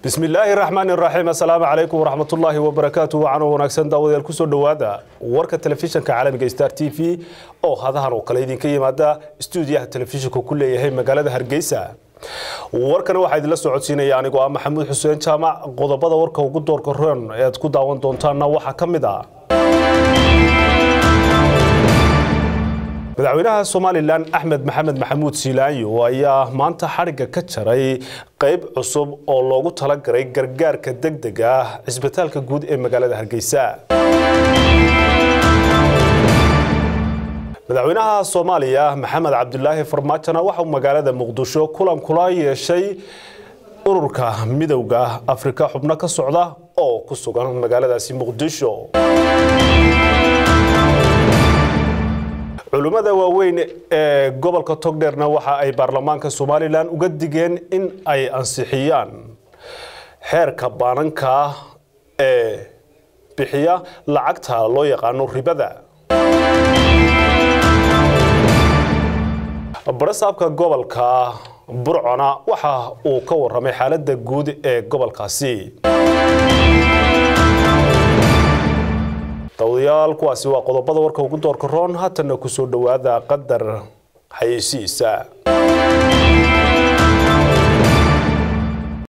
bismi illaahi raxmaan iraxiim assalaamu calaykum waraxmatullaahi wabarakaatu wacanoo wanaagsan daawadayaal kusoo dhowaada warka telefishinka caalamiga star t v oo hadahan oo kale idinka yimaada stuudiyaha telefishinka ku leeyahay magaalada hargeysa warkana waxaa idinla soo codsiinaya anigoo ah maxamuud xuseen jaamac qodobada warka ugu doorka roon ee aad ku daawan doontaanna waxaa ka mid a madaxweynaha somalilan axmed maxamed maxamuud siilaanyo ayaa maanta xadhigga ka jaray qayb cusub oo loogu talagalay gargaarka degdega ah cisbitaalka guud ee magaalada hargeysa madaxweynaha soomaaliya maxamed cabdulaahi farmaajona waxauu magaalada muqdisho kulan kula yeeshay ururka midowda afrika xubno ka socda oo ku sugan magaaladaasi muqdisho culummada waaweyn ee gobolka togdheerna waxa ay baarlamaanka somalilan uga digeen in ay ansixiyaan xeerka baananka ee bixiya lacagta loo yaqaano ribada barasaabka gobolka burcona waxa uu ka waramay xaaladda guud ee gobolkaasi dawadayaal kuwaasi waa qodobada warka ugu doorka roon haatanna kusoo dhowaada qadar xayeysiisa